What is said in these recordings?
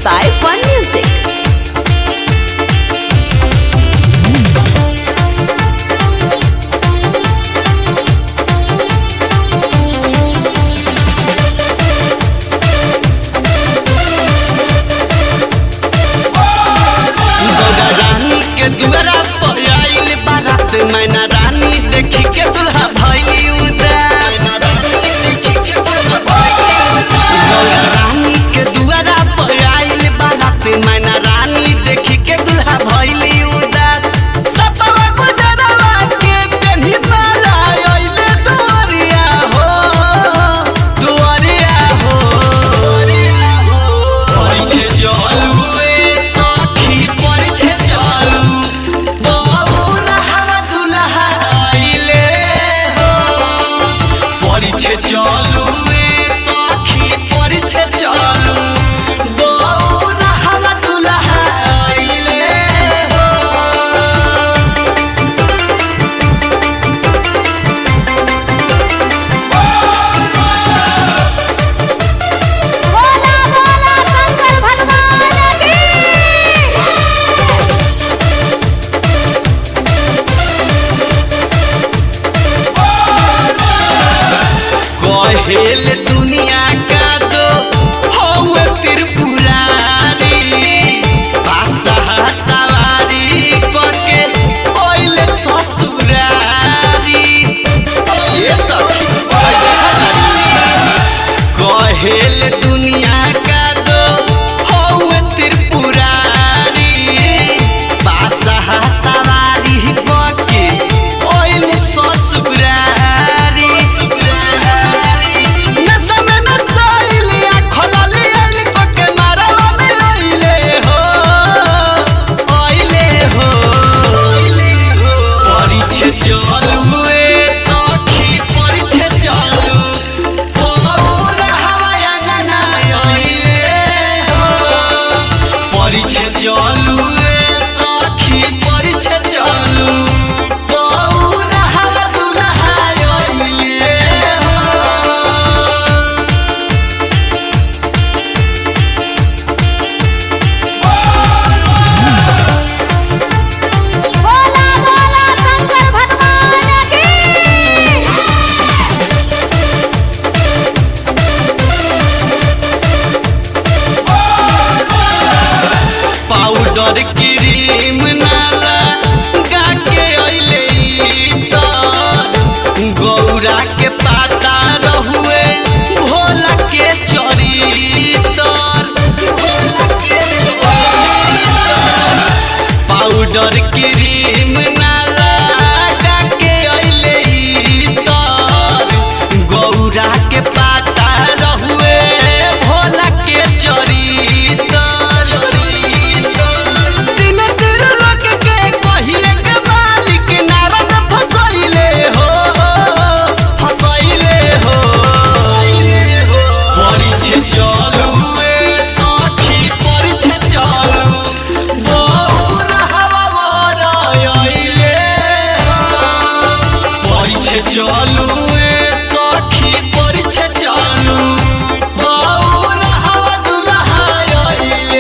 by Fun Music. Gaura रानी के दुआरा पर आइल बारात मैना रानी देखी के दुल्हा भइली उदास गौरा रानी के दुआरा पर आइल बारात मैना रानी देखी के दुल्हा भइली उदास सपवा गुजरवा के पेन्ही माला आइले दुआरिया हो दुआरिया हो परिछे चलू ए सखी परिछे चलू बबुला हवा दुल्हा आइले हो परिछे चलू ए सखी परिछे चलू बबुला हवा दुल्हा आइले हो बोला बोला शंकर भगवान की कहेल दुनिया का दो हौवे त्रिपुरारी बादशाह सवारी करके ओइले ससुरारी ये सखी कहेल दुनिया का दो हौवे त्रिपुरारी बादशाह सवारी करके ओइले ससुरारी नशा में नसाइलिया खोलली आइल कोके मारवा में आइले हो आइले हो परिछे चलू ए सखी परिछे चलू पूरा हवाया गाना आइले हो परिछे चलू ए सखी परिछे चलू पूरा हवा दुल्हा आइले हो बोला बोला शंकर भगवान की पाउडर क्रीम नाला गाके अइले तो गौरा के पाता रहुए भोला के चरितर पाउडर क्रीम नाला गाके अइले तो गौरा के पाता रहुए भोला के चरितर दिन तीर लोक के कहिए के मालिक नारद फसैले हो फसैले हो परिछे चलू ए सखी परिछे चलू बौरा हवा मोर आइले परिछे चलू ए सखी परिछे चलू बौरा हवा दुल्हा आइले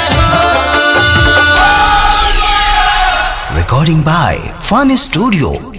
Recording by Fun Studio